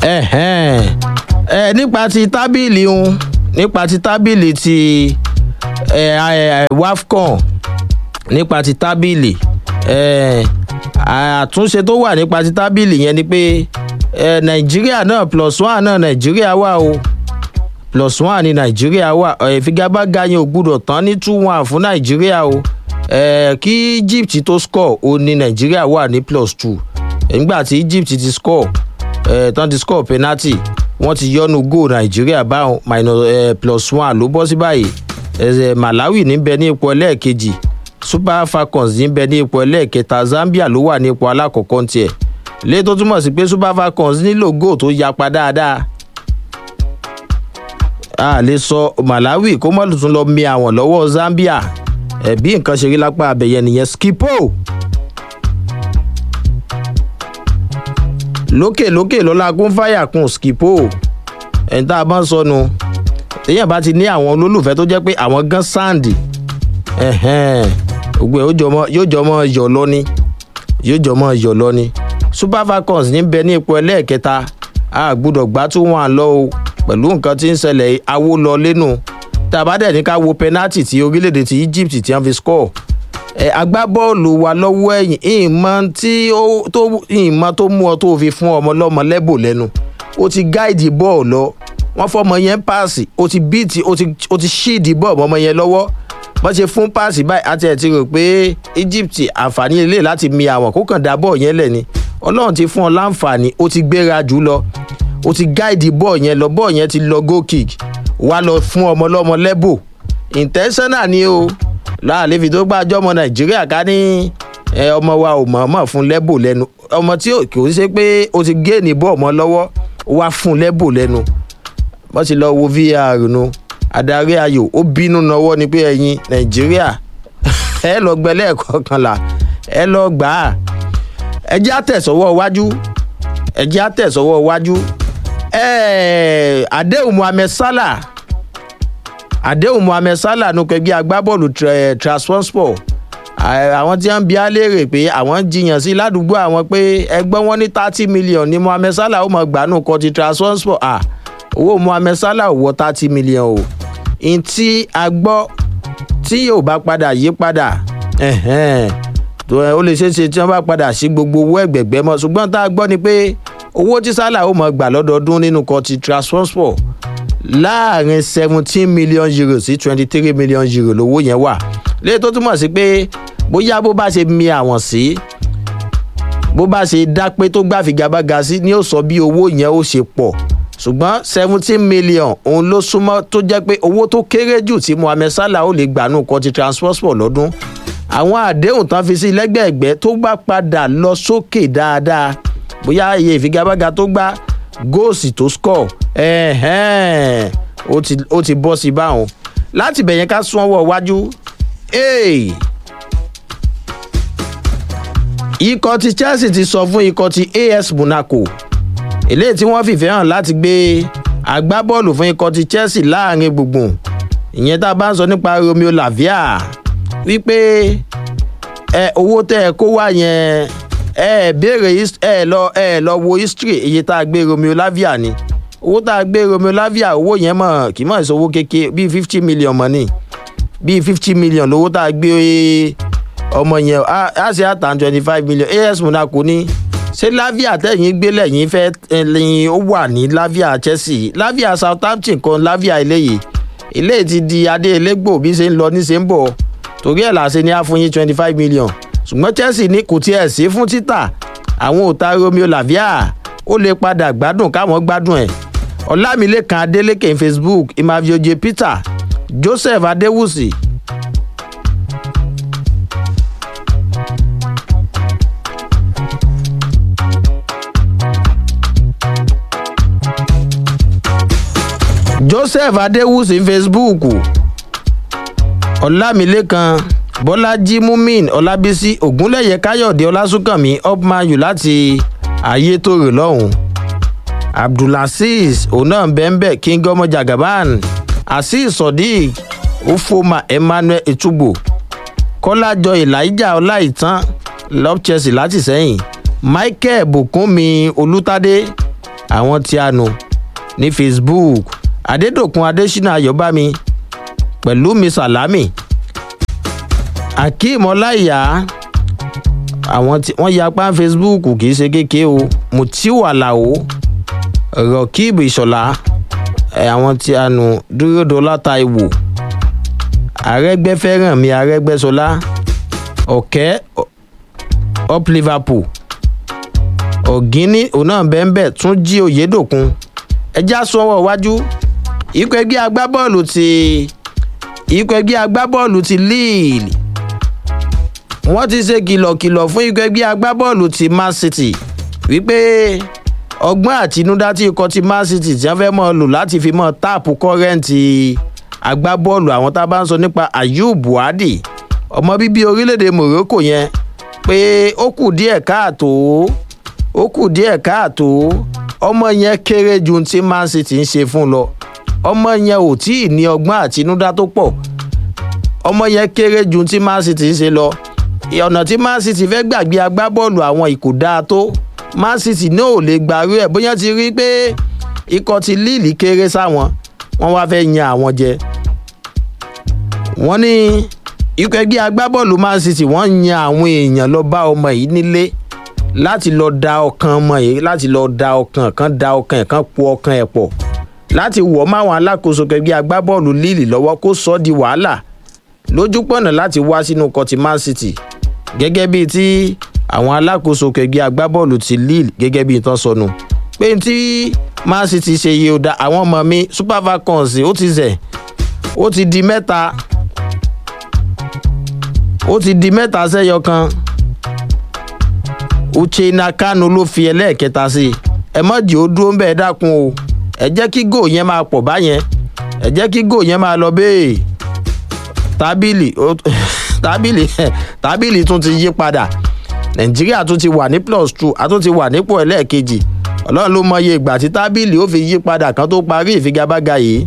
ẹ̀hẹ́n. ẹ nípa ti tábìlì ń nípa ti tábìlì ti ẹ, ẹ, wafcon nípa ti tábìlì ẹ, àtúnṣe tó wà nípa ti tábìlì yẹn ni pé ẹ, nàìjíríà náà plus one náà nàìjíríà wà o plus one ní nàìjíríà wà ẹ, ìfigagbága yẹn ò gbúdọ̀ tán ní two one fún nàìjíríà o ẹ, kí egypt tó score ó ní nàìjíríà wà ní plus two nígbà tí egypt ti score ẹ, tán ti score penalty wọ́n ti yọnu goal nàìjíríà báwọn minus ẹ, plus one ló bọ́ sí báyìí ẹ, malawi níbẹ̀ ní ipò ẹlẹ́ẹ̀kejì super falcons níbẹ̀ ní ipò ẹlẹ́ẹ̀kẹta zambia ló wà ní ipò alákọ̀ọ́kọ́ ní tiẹ̀ lé tó túmọ̀ sí pé super falcons nílò goal tó yapa dáadáa a lè sọ malawi kó mọ́ tún lọ mi àwọn lọ́wọ́ zambia ẹ̀ bí nǹkan ṣe rí lápá abẹ̀yẹ nìyẹn skipo lókè lókè lọ́la kún fáyà kún skipo ẹ̀ tá a bá ń sọnu téèyàn bá ti ní àwọn olólùfẹ́ tó jẹ́ pé àwọn gan sáǹdì gbogbo ẹ̀ yóò jọmọ yọ̀ lọ ni yóò jọmọ yọ̀ lọ ni super falcons ní bẹ ní ipò ẹlẹ́ẹ̀kẹta a gbúdọ̀ gbá tó wọn lọ o pẹ̀lú nǹkan tí ń ṣẹlẹ̀ awó lọ lẹ́nu tàbá dẹ̀ ní ká wo penalty tí orílẹ̀-èdè ti egypt ti hàn fi score ẹ agbábọ́ọ̀lù wa lọ́wọ́ ẹ̀yìn ìmọ̀ tí ó tó ìmọ̀ tó mú ọ tó fi fún ọmọ lọ́mọ lẹ́bò lẹ́nu ó ti gáìdì bọ́ọ̀ lọ wọ́n fọmọ yẹn páàsì ó ti bíìtì ó ti ṣíìdì bọ́ọ̀ mọ́mọ yẹn lọ́wọ́ wọ́n ṣe fún páàsì báyìí àti ẹ̀ ti rò pé egypt àǹfààní ilé láti mi àwọn kó kàn dá bọ́ọ̀ yẹn lẹ̀ ni ọlọ́run ti fún ọ láǹfààní ó ti gbéra jù lọ ó ti gáìdì bọ́ọ̀ yẹn lọ bọ́ọ̀ yẹn ti lọ goal kick wá lọ fún ọmọ lọ́mọ lẹ́bò intentional ni o láàlẹ́ fi tó gbàjọ́ ọmọ nàìjíríà ká ní ọmọ wa ò mọ̀ọ́mọ̀ fún lẹ́bò lẹ́nu ọmọ tí kò ń ṣe pé ó ti gé ní bọ́ọ̀ mọ́ lọ́wọ́ wá fún lẹ́bò lẹ́nu wọ́n ti lọ wo var nu adarí ayò ó bínú náwó ni pé ẹ̀yin nàìjíríà ẹ lọ gbẹ lẹ́ẹ̀kọ̀ọ̀kanlá ẹ lọ gbà á ẹ jẹ́ àtẹ̀sọ́wọ́ wájú ẹ jẹ́ àtẹ̀sọ́wọ́ wájú àdéhùn mohammed salah àdéhùn mohammed salah ló kẹgbẹ́ agbábọ́ọ̀lù transport àwọn tí wọ́n ń bi á léèrè pé àwọn jiyàn sí ládùúgbò àwọn pé ẹgbọ́n wọn ní thirty million ní mohammed salah ó mọ̀ gbanú kọ́ ti transport owó mohammed salah ò wọ thirty million o n tí a gbọ́ tí yóò bá padà yí padà ó lè ṣeé ṣe tí wọ́n bá padà sí gbogbo owó ẹ̀gbẹ̀gbẹ́ mọ́ ṣùgbọ́n tá a gbọ́ ni pé owó tí salah ó mọ̀ gbà lọ́dọọdún nínú kọ́ ti transport láàrin seventeen million euro sí twenty three million euro lówó yẹn wà léyìí tó túmọ̀ sí pé bóyá bó bá ṣe mi àwọn sí bó bá ṣe dá pé tó gbà figagbága sí ni ó sọ bí owó yẹn ó ṣe pọ̀ ṣùgbọ́n seventeen million òun ló súnmọ́ tó jẹ́ pé owó tó kéré jù tí mohammed salah ó lè gbà nù kọ́ ti transport lọ́dún àwọn àdéhùn tán fi sí lẹ́gbẹ̀ẹ́gbẹ́ tó bá padà lọ sókè dáadáa bóyá iye ìfigagbága tó gbá góòsì tó score ẹ̀hẹ́n ó ti bọ́ sí báwọn láti bẹ̀yẹn ká sún ọwọ́ iwájú ikọ̀ ti chelsea ti sọ fún ikọ̀ ti as monaco eléyìí tí wọ́n fìfẹ́ hàn láti gbé agbábọ́ọ̀lù fún ikọ̀ ti chelsea láàrin gbùngbùn ìyẹn tá a bá ń sọ nípa romeo lavia wípé ẹ owó tẹ ẹ kó wá yẹn ẹ béèrè ẹ lọ ẹ lọ wo history iye tá a gbé romeo lavia ni owó tá a gbé romeo lavia owó yẹn mọ̀ kì í mọ̀ ìṣòwò kékeré bíi fifty million mọ̀ ni bíi fifty million lówó tá a gbé ọmọ yẹn á ṣe àtàn twenty five million as monaco ní ṣé lavia tẹ̀yìn gbé lẹ́yìn fẹ́ lẹ́yìn ó wà ní lavia chelsea lavia southampton kan lavia eléyìí eléyìí ti di adé elégbò bí ṣe ń lọ ní ṣe ń bọ̀ torí ẹ̀ làṣẹ ní àfúnyín twenty five million ṣùgbọ́n chelsea ní kò tiẹ̀ sí fún títà àwọn ò ta romeo lavia ó lè padà gbádùn káwọn gbádùn ẹ̀ ọlámilẹ́kan adélèké facebook imavioje peter joseph adéwùsì. joseph adéwùsì facebook ọlámilẹ́kan bọ́lájí mumin ọlábísí ògúnlẹ̀yẹ káyọ̀dé ọlásùnkànmí upmayu láti ayétòrè lọ́hùn abdulaziz ona bẹ́ńbẹ́ kingomo jagaban azeez sodiq ufoma emmanuel etugbo kọ́lájọ elijah ọláìtàn love chelsea láti sẹ́yìn michael bukunmi olùtàdé àwọn tí a nù ní facebook adédòkun adésínà ayọ̀bámi pẹ̀lú mi sàlámì akeem ọláìyá àwọn tí wọ́n yapa facebook kì í ṣe kéke o mutiu alao rọkìb ìṣọ̀lá àwọn tí a nù dúródọlá taiwo arẹgbẹfẹrànmi arẹgbẹsọlá ọkẹ up liverpool ọ̀gíní òun náà bẹ́ẹ̀ tún jí òyedòkun ẹjá sọ́wọ́ iwájú ikọ̀ ẹgbẹ́ agbábọ́ọ̀lù ti ikọ̀ ẹgbẹ́ agbábọ́ọ̀lù ti lille wọ́n ti ṣe kìlọ̀kìlọ̀ fún ikọ̀ ẹgbẹ́ agbábọ́ọ̀lù ti man city wípé ọgbọ́n àtinúdá tí ikọ̀ ti man city tí wọ́n fẹ́ mọ́ lò láti fi mọ́ táàpù kọ́rẹ́ǹtì agbábọ́ọ̀lù àwọn tá a bá ń sọ nípa ayub buhari ọmọ bíbí orílẹ̀-èdè morocco yẹn pé ó kù díẹ̀ káàtó ó kù díẹ̀ káàtó ọmọ yẹn kéré ju ti man city ń ṣe fún lọ ọmọ yẹn ò tí ì ní ọgbọ́n àtinúdá tó pọ̀ ọmọ yẹn kéré ju ti man city ń ṣe lọ ọ̀nà tí man city fẹ́ gbàgbé agbábọ́ọ̀lù àwọn ìkò dáa tó man city náà ò lè gbàrú ẹ̀ bóyá ti rí pé ikọ̀ ti líìlì kéré sáwọn wọ́n wá fẹ́ yan àwọn jẹ wọ́n ní ikọ̀ ẹgbẹ́ agbábọ́ọ̀lù man city wọ́n yan àwọn èèyàn lọ bá ọmọ yìí nílé láti lọ da ọkàn ọmọ yìí láti lọ da ọkàn kan da ọkàn ẹ̀ kan po ọkàn ẹ̀ pọ̀ láti wọ̀ máwọn alákòóso kẹgbẹ́ agbábọ́ọ̀lù líìlì lọ́wọ́ kó sọ ọ́ di wàhálà lójúpọ̀nà láti wá sínú kọtí man city gẹ́gẹ́ bíi tí àwọn alákòóso kẹgbẹ́ agbábọ́ọ̀lù ti lille gẹ́gẹ́ bíi tán sọnù pé tí man city ṣe yé o da àwọn ọmọ mi super falcons ó ti zẹ̀ ó ti di mẹ́ta ó ti di mẹ́ta sẹ́yọ kan uchenna kanu ló fi ẹlẹ́ẹ̀kẹta sí i ẹ mọ̀ jẹ́ ó dúró ń bẹ́ẹ̀ dákun o ẹ jẹ́ kí gò yẹn máa pọ̀ báyẹn ẹ jẹ́ kí gò yẹn máa lọ bẹ́ẹ̀ tábìlì tábìlì tábìlì tún ti yí padà nàìjíríà tún ti wà ní plus two a tún ti wà nípò ẹlẹ́ẹ̀kejì ọlọ́run ló mọye ìgbà tí tábìlì ó fi yí padà kan tó parí ìfigagbága yìí.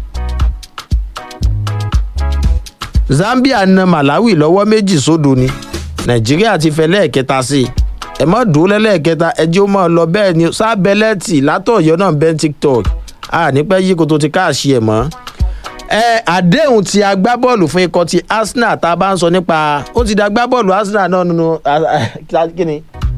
zambia na malawi lọ́wọ́ méjì sódo ni nàìjíríà ti fẹ́ lẹ́ẹ̀kẹta sí i ẹ mọ́ dùn lẹ́lẹ́kẹta ẹjẹ́ ó mọ́ lọ bẹ́ẹ̀ ni sábẹ́lẹ́tì látọ̀yọ́ náà bẹ́ẹ̀ tiktok a nípẹ́ yí kó tó ti káàṣì ẹ̀ mọ́ ẹ àdéhùn ti agbábọ́ọ̀lù fún ikọ̀ ti arsenal tá a bá ń sọ nípa ó ti di agbábọ́ọ̀lù arsenal náà nínú kíni.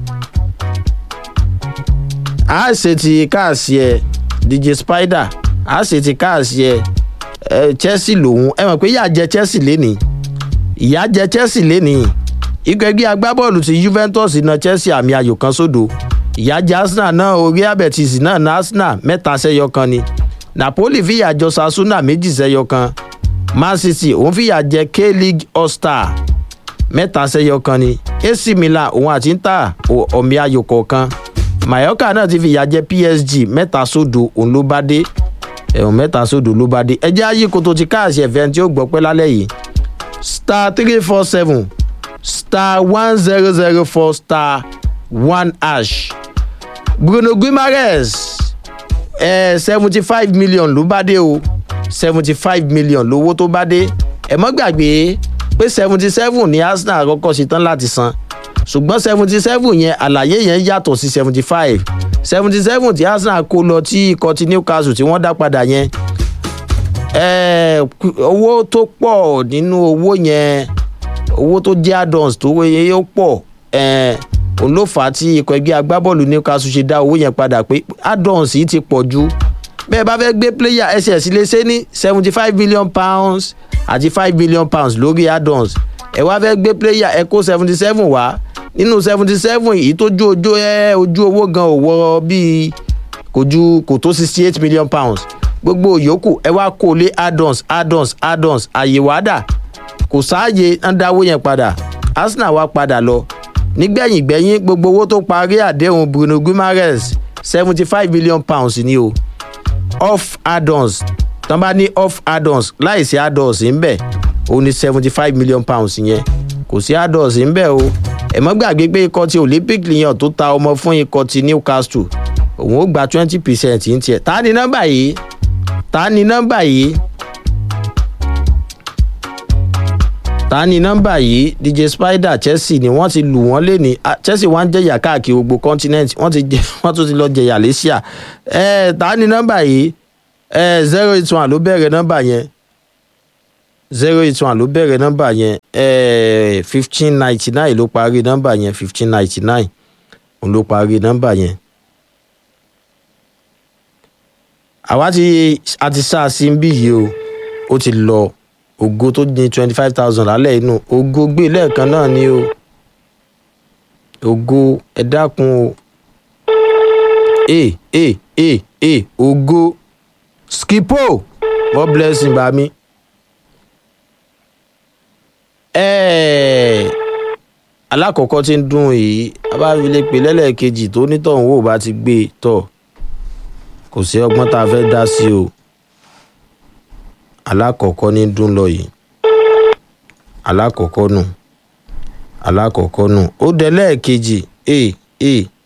a ṣe ti káàsì ẹ dj spider a ṣe ti káàsì ẹ chelsea lòun ẹ mọ̀ pé ìyá jẹ chelsea lénìí ìyá jẹ chelsea lénìí ikọ̀ ẹgbẹ́ agbábọ́ọ̀lù ti juventus na chelsea àmì ayò kan sódò ìyá jẹ arsenal náà orí abẹ́tìsì náà na arsenal mẹ́ta sẹ́yọ kan ni napoli fìyà jọ sasuna méjì sẹyọ kan man city òun fìyà jẹ k-league all-star mẹ́ta sẹyọ kan ni ac milan òun àti inter ọ̀mí ayò kọ̀ọ̀kan mayoka náà ti fìyà jẹ psg mẹ́ta sódò òun ló bá dé ẹ̀hún mẹ́ta sódò ló bá dé ẹjẹ́ ayé koto ti káàsì ẹ̀fẹ́ tí ó gbọ́ pẹ́ lálẹ́ yìí star three four seven star one zero zero four star one hash bruno guimaraes seventy five million ló bá dé o seventy five million lówó tó bá dé ẹ mọ́ gbàgbé pé seventy seven ní arsenal kọ́kọ́ ṣe tán láti san ṣùgbọ́n seventy seven yẹn àlàyé yẹn yàtọ̀ sí seventy five seventy seven tí arsenal kó lọ tí ikọ̀ ti newcastle tí wọ́n dá padà yẹn owó tó pọ̀ nínú owó yẹn owó tó jẹ́ add-ons tó yẹ ó pọ̀ òun ló fà á tí ikọ̀ ẹgbẹ́ agbábọ́ọ̀lù newcastle ṣe dá owó yẹn padà pé add-ons yìí ti pọ̀ ju bẹ́ẹ̀ bá fẹ́ gbé player ss lè ṣe ní seventy five million pounds àti five million pounds lórí add-ons ẹ wá fẹ́ gbé player ẹ kó seventy seven wá nínú seventy seven yìí tó ju ojú ẹ ojú owó gan ò wọ bíi kò ju kò tó sixty eight million pounds gbogbo yòókù ẹ wá kó lé add-ons add-ons add-ons àyè wàdà kò sáàyè ń dáwó yẹn padà arsenal wá padà lọ nígbẹ̀yìn gbẹ̀yìn gbogbo owó tó parí àdéhùn bruno guimaraes seventy five million pounds ni o off add-ons tán bá ní off add-ons láìsí add-ons ń bẹ̀ ó ní seventy five million pounds yẹn kò sí add-ons ń bẹ̀ o ẹ mọ́ gbàgbé pé ikọ̀ ti olympic lèèyàn tó ta ọmọ fún ikọ̀ ti newcastle òun ó gba twenty percent ń tiẹ̀ ta ni nọ́mbà yìí ta ni nọ́mbà yìí ta ni nọ́mbà yìí dj spider chelsea ni wọ́n ti lù wọ́n lẹ́ni chelsea wọ́n ń jẹ̀yà káàkiri gbogbo continent wọ́n ti jẹ wọ́n tún ti lọ jẹ̀yà lẹ́síà ẹ̀ ta ni nọ́mbà yìí ẹ̀ zero eight one ló bẹ̀rẹ̀ nọ́mbà yẹn zero eight one ló bẹ̀rẹ̀ nọ́mbà yẹn ẹ̀ fifteen ninety nine ló parí nọ́mbà yẹn fifteen ninety nine òun ló parí nọ́mbà yẹn. àwa ti a ti sá a sí bí yìí o ó ti lọ ògo tó ní twenty five thousand lálẹ́ inú ògo gbé lẹ́ẹ̀kan náà ni o ògo ẹ dákun o e e e e ògo skipo god bless him bami ẹ̀ẹ́ alákọ̀ọ́kọ́ tí ń dùn yìí abáfilé pé lẹ́lẹ́kejì tó nítọ̀hún wò bá ti gbé e tọ̀ kò sí ọgbọ́n tá a fẹ́ dá sí o alákọ̀ọ́kọ́ ní dún lọ yìí alákọ̀ọ́kọ́ nù alákọ̀ọ́kọ́ nù ó dẹ lẹ́ẹ̀kejì e e